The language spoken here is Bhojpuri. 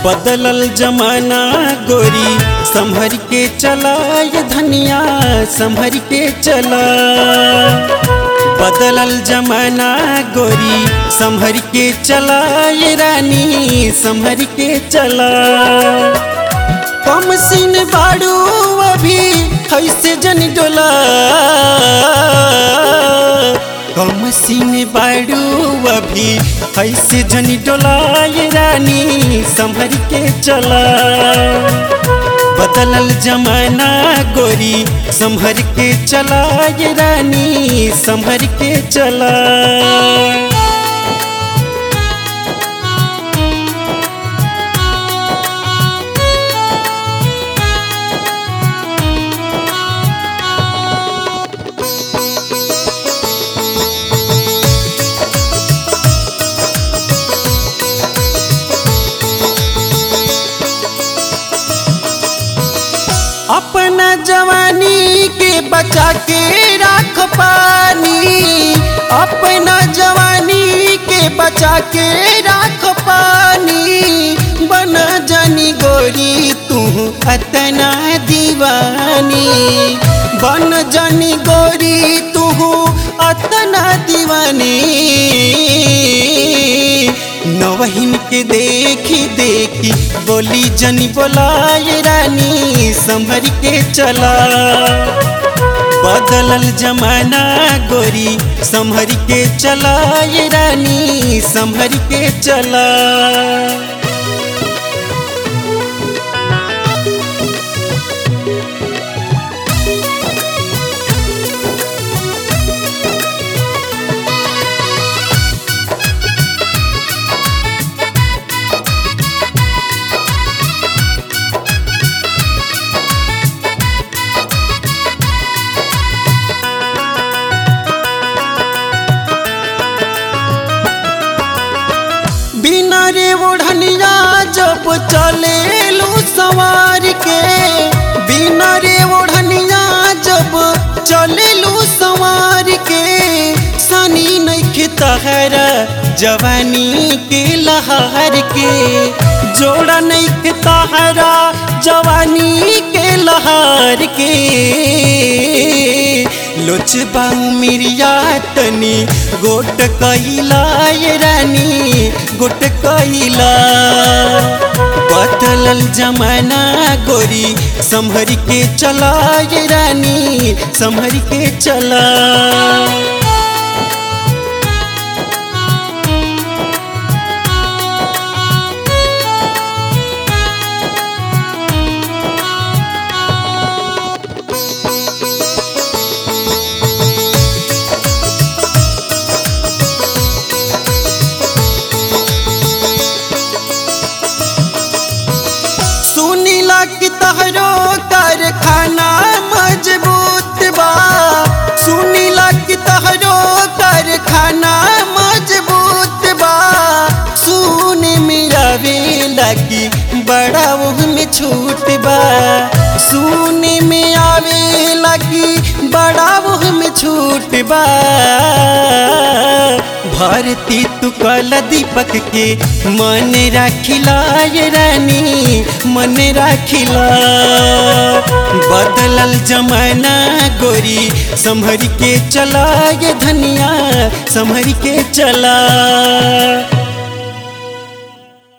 बदलल जमाना गोरी संभर के चला ये धनिया संभर के चला बदलल जमाना गोरी संभर के चला ये रानी संभर के चला कम सीन बाड़ू अभी ऐसे जन डोला कम सीन बाड़ू अभी ऐसे जन डोला ये रानी संभर के चला बदलल जमाना गोरी संभर के चला ये रानी संभर के चला अपना जवानी के बचा के राख पानी अपना जवानी के बचा के राख पानी बन जानी गोरी तू अतना दीवानी बन जानी गोरी तू अतना दीवानी नवहिन के देखी देखी बोली जनी बोलाए रानी संभर के चला बदलल जमाना गोरी संभर के चला ये रानी संभर के चला बिना रे ओढ़निया जब चले लू सवार के बिना रे ओढ़निया जब चले लू सवार के सनी नहीं तहरा जवानी के लहर के जोड़ा नहीं तहरा जवानी के लहर के लोचबा मिरिया तनी गोट कैला ये रानी गोट कैला बदलल जमाना गोरी संभर के चला ये रानी संभर के चला सुनीला की तहरो कारखाना मजबूत बा सुनीला की तहरो कारखाना मजबूत बा सुने मेरा वेला की बड़ा वो में छूट बा सुने में आवे लगी बड़ा वो में छूट बा भारती तू कल दीपक के मन राखिला ये रानी मन राखिला बदलल जमाना गोरी संभर के चला ये धनिया संभर के चला